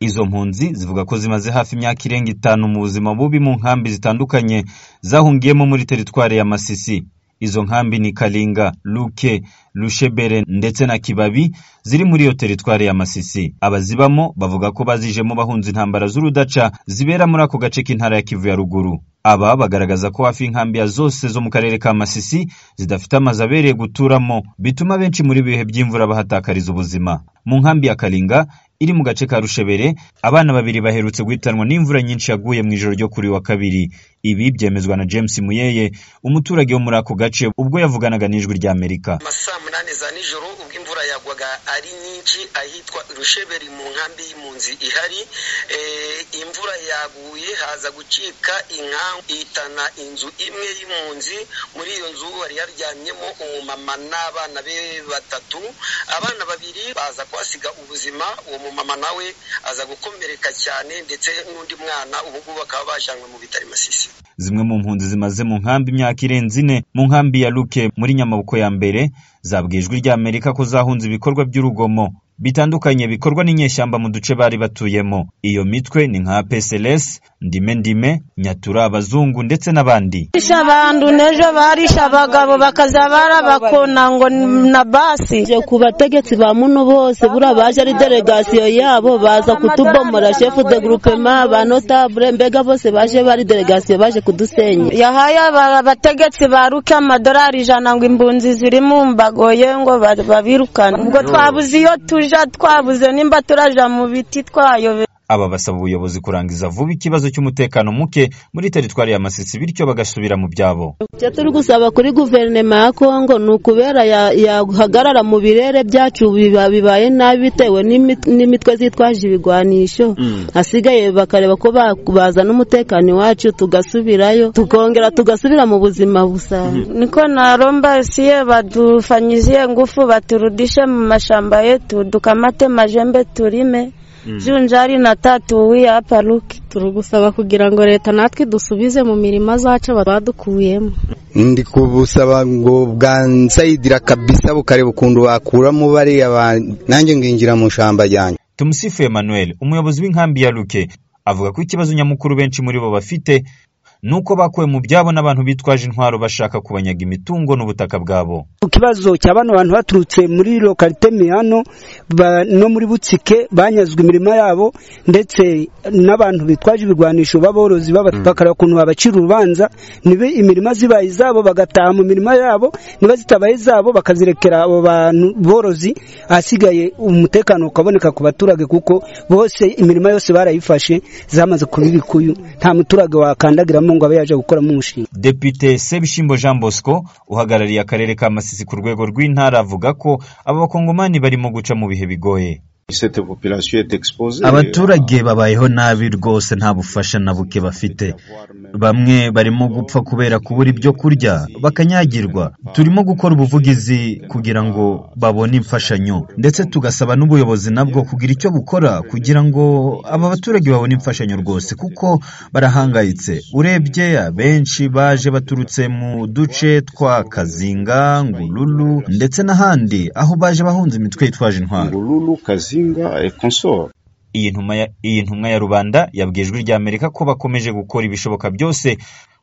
Izo mpunzi zivuga ko zimaze hafi imyaka irenga itanu mu buzima bubi mu nkambi zitandukanye zahungiyemo muri Teritwari ya Masisi. Izo nkambi ni Kalinga, Luke, Rushebere ndetse na Kibabi ziri muri iyo Teritwari ya Masisi. Abazibamo bavuga ko bazijemo bahunze intambara z'urudaca zibera muri ako gace k'intara ya Kivu ya Ruguru. Aba bagaragaza ko hafi inkambi ya zose zo mu karere ka Masisi zidafite amazu abereye guturamo bituma benshi muri ibihe by'imvura bahatakariza ubuzima. Mu nkambi ya Kalinga iri mu gace ka Rushebere abana babiri baherutse guhitanwa n'imvura nyinshi yaguye mu ijoro ryo kuri wa kabiri. Ibi byemezwa na James Muyeye umuturage wo muri ako gace ubwo yavuganaga n'ijwi rya Amerika. amasaa munani za nijoro ubwo imvura yagwaga ari nyinshi ahitwa rusheberi mu nkambi y'impunzi ihari Eh, imvura yaguye haza gucika inkangu ihitana inzu imwe y'impunzi muri iyo nzu hari haryamyemo umumama n'abana be batatu abana babiri baza kuhasiga ubuzima uwo mumama nawe aza gukomereka cyane ndetse n'undi mwana ubu ngubu bakaba bajyanwe mu bitaro i masisi Zimwe mu mpunzi zimaze mu nkambi imyaka irenze ine mu nkambi ya Luke muri Nyamabuko ya mbere zabwiye ijwi rya Amerika ko zahunze ibikorwa by'urugomo bitandukanye bikorwa n'inyeshyamba mu duce bari batuyemo. Iyo mitwe ni nka PSLS, Ndime Ndime, Nyatura, Abazungu ndetse n'abandi. Barisha abantu n'ejo barisha abagabo bakaza barabakona ngo n- na basi Je ku bategetsi ba muno bose buriya baje ari delegasiyo yabo baza kutubomora shefu de groupement ba notable mbega bose baje bari delegasiyo baje kudusenya yahaye aba- abategetsi baruke amadolari ijana ngo imbunzi ziri mu mbago ye ngo ba- babirukane ubwo twabuze iyo tuja twabuze nimba turaja mu biti twayobe Aba basaba ubuyobozi kurangiza vuba ikibazo cy'umutekano muke muri teritwari ya Masisi bityo bagasubira mu byabo. icyo turi gusaba kuri guverinoma ya kongo ni ukubera ya- yahagarara mu birere byacu biba- bibaye nabi bitewe n'imi- n'imitwe zitwaje ibigwanisho hasigaye bakareba ko ba- bazana umutekano iwacu tugasubirayo tukongera tugasubira mu buzima busanzwe niko naromba siye badufanyizie ngufu baturudishe mu mashamba yetu dukamate majembe turime junjari na tatu wiya hapa luki turagusaba kugira ngo leta natwe dusubize mu mirimo zacu badukuyemo ndi kubusaba ngo bwansayidira kabisa bukareba ukuntu bakuramo bariya ba- nanjye nginjira mu shamba ryanjye Tumusifu Emmanuel, umuyobozi w'inkambi ya Luke, avuga ko ikibazo nyamukuru benshi muri bo bafite ni uko bakuwe mu byabo n'abantu bitwaje intwaro bashaka kubanyaga imitungo n'ubutaka bwabo. ku kibazo cya bano bantu baturutse muri lokarite mihano ba- no muri butsike banyazwe imirima yabo ndetse n'abantu bitwaje ibigwanisho b'aborozi bakareba ukuntu babacira urubanza nibe imirima zibaye izabo bagataha mu mirima yabo niba zitabaye izabo bakazirekera abo bantu borozi ahasigaye umutekano ukaboneka ku baturage kuko bose imirima yose barayifashe zamaze kuba ibikuyu nta muturage wakandagiramo ngo abe yaje gukoramo umushinga Depite Sebishimbo Jean Bosco uhagarariye akarere ka Masisi ku rwego rw'intara avuga ko aba bakongomani barimo guca mu bihe bigoye. Cette population est exposée. Abaturage babayeho nabi rwose nta bufasha na buke bafite. Bamwe barimo gupfa kubera kubura ibyo kurya, bakanyagirwa. Turimo gukora ubuvugizi kugira ngo babone imfashanyo, ndetse tugasaba n'ubuyobozi nabwo kugira icyo bukora kugira ngo aba baturage babone imfashanyo rwose, kuko barahangayitse. Urebye abenshi baje baturutse mu duce twa Kazinga, Ngululu ndetse n'ahandi, aho baje bahunze imitwe yitwaje intwaro. Ngululu, Kazinga et consorts. Iyi ntumwa ya, iyi ntumwa ya rubanda yabwiye ijwi rya Amerika ko bakomeje gukora ibishoboka byose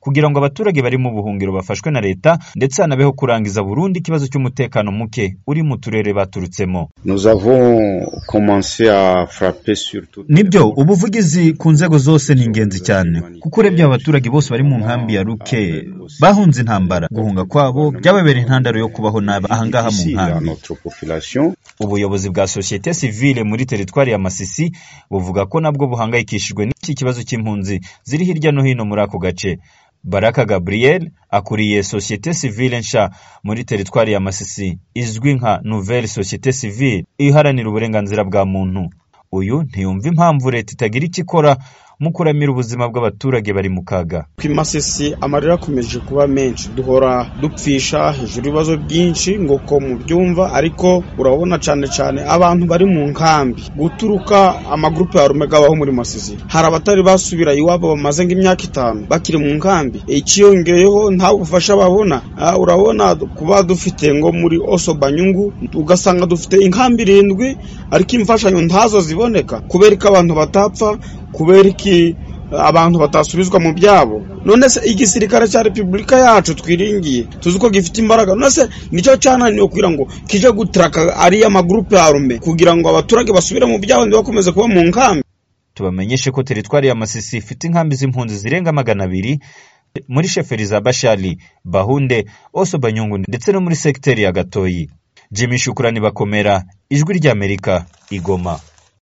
kugira ngo abaturage bari mu buhungiro bafashwe na leta ndetse hanabeho kurangiza burundu ikibazo cy'umutekano muke uri mu turere baturutsemo. Nous avons commencé à frapper sur tout. nibyo ubuvugizi ku nzego zose ni ingenzi cyane kuko urebye aba baturage bose bari mu nkambi ya ruke bahunze intambara guhunga kwabo byababereye intandaro yo kubaho nabi ahangaha mu Ici, à nkambi notre population. Ubuyobozi bwa sosiyete sivile muri teritwari ya Masisi buvuga ko nabwo buhangayikishijwe n'iki kibazo cy'impunzi ziri hirya no hino muri ako gace. Baraka Gabriel akuriye sosiyete sivile nshya muri teritwari ya Masisi izwi nka Nouvelle Société Civile iharanira uburenganzira bwa muntu. Uyu ntiyumva impamvu leta itagira icyo ikora mu kuramira ubuzima bw'abaturage bari mu kaga ku imasisi amarira akomeje kuba menshi duhora dupfisha hejuru ibibazo byinshi ngo ko mu byumva ariko urabona cyane cyane abantu bari mu nkambi guturuka amagurupe ya rumega abaho muri masisi hari abatari basubira iwabo bamaze nk'imyaka itanu bakiri mu nkambi ikiyongeyeho nta bufasha babona Ah, urabona kuba dufite ngo muri oso banyungu ugasanga dufite inkambi irindwi ariko imfashanyo ntazo ziboneka kubera ko abantu batapfa kubera iki abantu batasubizwa mu byabo none se igisirikare cya repubulika yacu twiringiye tuzi ko gifite imbaraga none se nicyo cyananiwe kugira ngo kije gutraka ariya magurupe ya rume kugira ngo abaturage basubire mu byabo ntibakomeze kuba mu nkambi tubamenyeshe ko teritwari ya masisi ifite inkambi z'impunzi zirenga magana abiri muri sheferi za bashari bahunde oso banyungu ndetse no muri segiteri ya gatoyi jimmy shukurani bakomera ijwi ry'amerika igoma